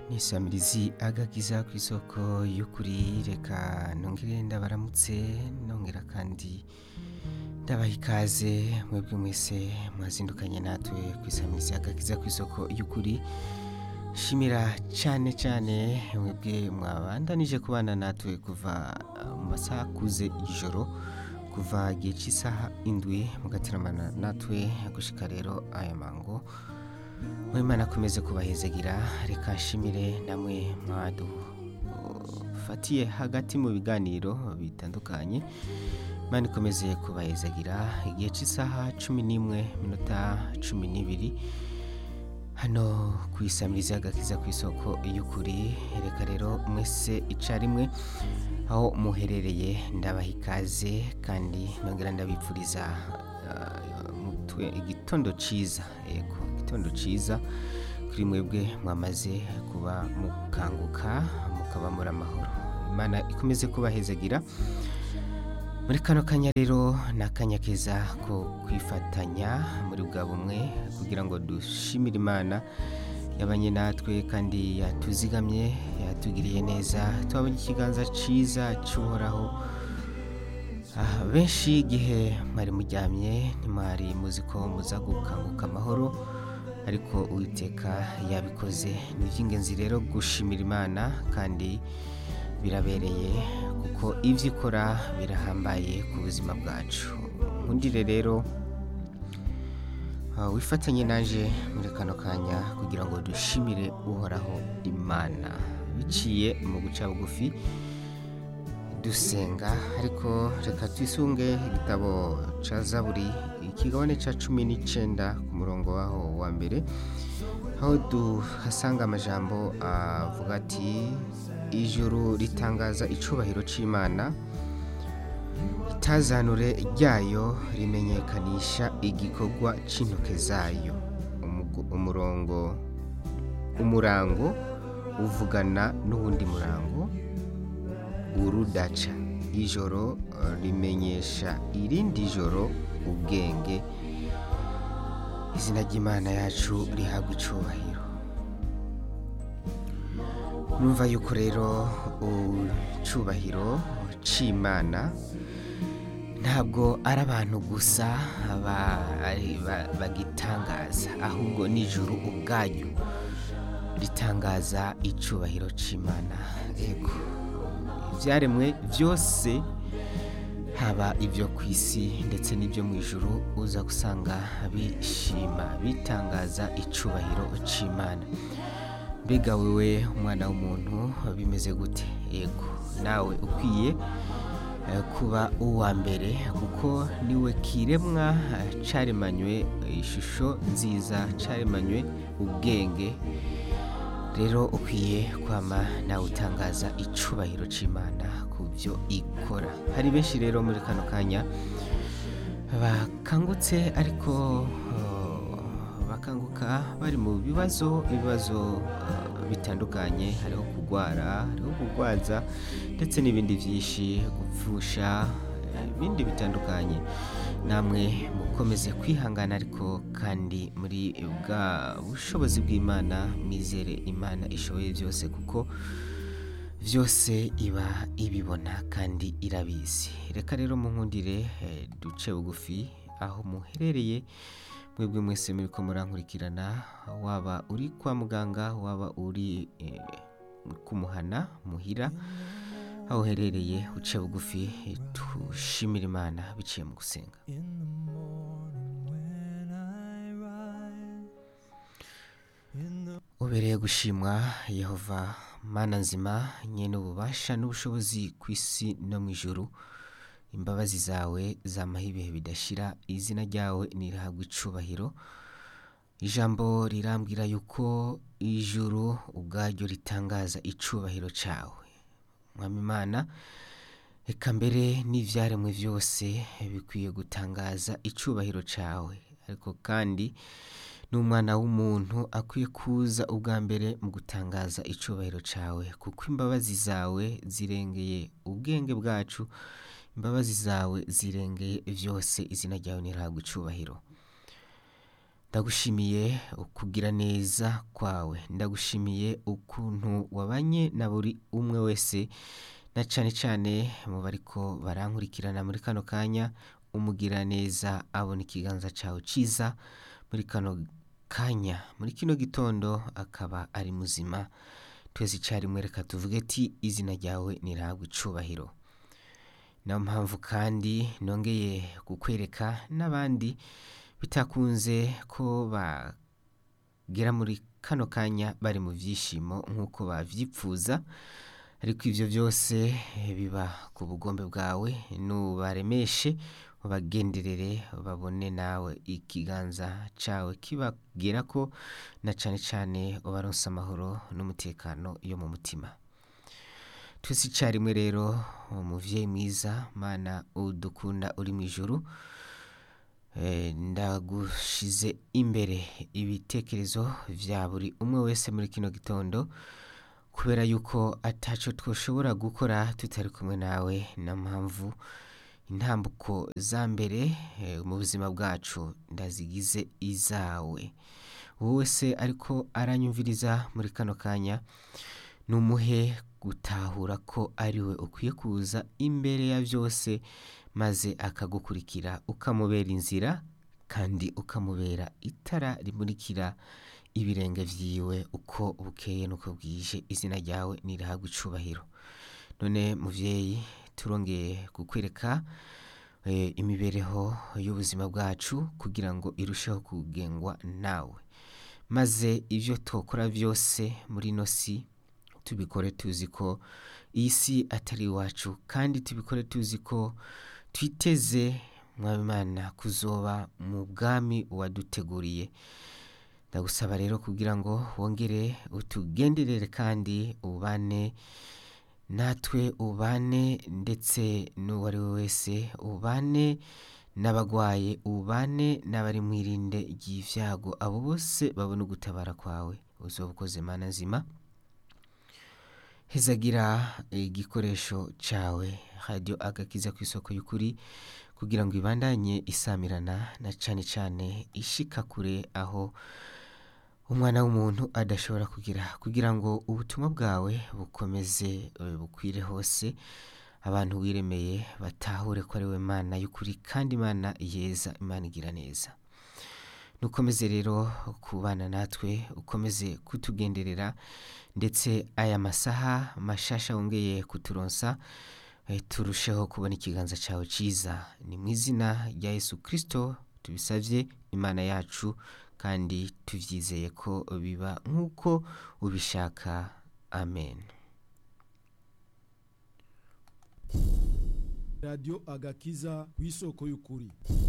nisamirizi agakiza ku isoko y'ukuri reka nongere ndabaramutse nongera kandi ndabaha ikaze mwebwe mwese mwazindukanye natwe ku isamirizi agakiza ku isoko y'ukuri shimira cyane cyane mwebwe mwabandanije kubana natwe kuva uh, mu masaha akuze ijoro kuva igihe cy'isaha indwi mugateramana natwe gushika rero aya mango Mwimana akomeze kubahezagira reka nshimire namwe mwadufatiye hagati mu biganiro bitandukanye Imana ikomeze kubahezagira igihe cy'isaha cumi n'imwe minota cumi n'ibiri hano ku isamirizi y'agakiza ku isoko y'ukuri reka rero mwese icarimwe aho muherereye ndabaha ikaze kandi nongera ndabipfuriza uh, mutwe igitondo ciza yego igitondo ciza kuri mwebwe mwamaze kuba mukanguka mukaba muri amahoro imana ikomeze kubahezagira muri kano kanya rero ni akanya keza ko kwifatanya muri bwa bumwe kugira ngo dushimire imana yabanye natwe kandi yatuzigamye yatugiriye neza twabonye ikiganza cyiza cy'uhoraho Ah, benshi igihe mwari muryamye ntimwari muzi ko muza gukanguka amahoro ariko uwiteka yabikoze ni iby'ingenzi rero gushimira imana kandi birabereye kuko ibyo ikora birahambaye ku buzima bwacu nkundire rero ah, wifatanye naje muri kano kanya kugira ngo dushimire uhoraho imana biciye mu guca bugufi dusenga ariko reka twisunge igitabo ca zaburi ikigabane ca cumi n'icenda ku murongo waho wa mbere aho duhasanga amajambo avuga ati ijuru ritangaza icubahiro c'imana itazanure ryayo rimenyekanisha igikorwa c'intoke zayo Umugu- umurongo umurango uvugana n'uwundi murango urudaca ijoro eh, rimenyesha irindi joro ubwenge izina ry'imana yacu rihabwa icubahiro numva yuko rero icubahiro c'imana ntabwo ari abantu gusa ba- ari- ba- bagitangaza ahubwo n'ijuru ubwaryo ritangaza icubahiro c'imana yego ibyaremwe byose haba ibyo ku isi ndetse n'ibyo mu ijuru uza gusanga bishima bitangaza icubahiro c'imana mbega wewe umwana w'umuntu bimeze gute yego nawe ukwiye eh, kuba uwa mbere kuko niwe kiremwa eh, caremanywe ishusho nziza caremanywe ubwenge rero ukwiye kwama nawe utangaza icubahiro c'imana ku byo ikora hari benshi rero muri kano kanya bakangutse ariko uh, bakanguka bari mu bibazo ibibazo uh, bitandukanye hariho kugwara hariho kugwaza ndetse n'ibindi byinshi gupfusha eh, ibindi bitandukanye namwe mukomeze kwihangana ariko kandi muri bwa bushobozi bw'imana mwizere imana ishoboye byose kuko byose iba ibibona kandi irabizi reka rero munkundire eh, duce bugufi aho muherereye mwebwe mwese muri ko murankurikirana waba uri kwa muganga waba uri eh, kumuhana muhira aho uherereye uce bugufi tushimire imana biciye mu gusenga In the morning when I rise, in the ubereye gushimwa yehova mana nzima nyene ububasha n'ubushobozi ku isi no mu ijuru imbabazi zawe zamaho ibihe bidashira izina ryawe nirihabwa icubahiro ijambo rirambwira yuko ijuru ubwaryo ritangaza icubahiro cawe mwami imana reka mbere n'ivyaremwe byose bikwiye gutangaza icubahiro cawe ariko kandi n'umwana w'umuntu akwiye kuza ubwa mbere mu gutangaza icubahiro cawe kuko imbabazi zawe zirengeye ubwenge bwacu imbabazi zawe zirengeye byose izina ryawe nirihabwa icubahiro ndagushimiye ukugira neza kwawe ndagushimiye ukuntu wabanye na buri umwe wese na cane cane mu bariko barankurikirana muri kano kanya umugira neza abona ikiganza cawe ciza muri kano kanya muri kino gitondo akaba ari muzima twese icarimwe reka tuvuge ti izina ryawe nirahabwe icubahiro niyo mpamvu kandi nongeye kukwereka n'abandi bitakunze ko bagera muri kano kanya bari mu vyishimo nk'uko bavyipfuza ariko ivyo vyose biba ku bugombe bwawe nubaremeshe ubagenderere babone nawe ikiganza cawe kibagerako na cane cane ubaronse amahoro n'umutekano yo mu mutima twese icarimwe rero umuvyeyi mwiza mana udukunda uri mw'ijuru Eh, ndagushize imbere ibitekerezo vya buri umwe wese muri kino gitondo kubera yuko ataco twoshobora gukora tutari kumwe nawe na mpamvu intambuko za mbere eh, mu buzima bwacu ndazigize izawe wowe se ariko aranyumviriza muri kano kanya numuhe gutahura ko ariwe ukwiye kuza imbere ya vyose maze akagukurikira ukamubera inzira kandi ukamubera itara rimurikira ibirenge vyiwe uko bukeye nuko bwije izina ryawe nirahabwa icubahiro none muvyeyi turongeye kukwereka eh, imibereho y'ubuzima bwacu kugira ngo irusheho kugengwa nawe maze ivyo twokora vyose muri ino si tubikore tuzi ko iyi si atari iwacu kandi tubikore tuzi ko twiteze mwami Imana kuzoba mu bwami waduteguriye ndagusaba rero kugira ngo wongere utugenderere kandi ubane natwe ubane ndetse n'uwari we wese ubane n'abagwaye ubane n'abari mwirinde ry'ivyago abo bose babona ugutabara kwawe uzoba ukoze mana nzima hezagira igikoresho cawe radio agakiza ku isoko y'ukuri kugira ngo ibandanye isamirana na cane cane ishika kure aho umwana w'umuntu adashobora kugira kugira ngo ubutumwa bwawe bukomeze eh, bukwire hose abantu wiremeye batahure ko ari we mana y'ukuri kandi imana yeza imana igira neza nukomeze rero kubana natwe ukomeze kutugenderera ndetse aya masaha mashasha wongeye kuturonsa eh, turusheho kubona ikiganza cawe ciza ni mu izina rya yesu kristo tubisavye imana yacu kandi tuvyizeye ko biba nk'uko ubishaka amen radiyo agakiza ku isoko y'ukuri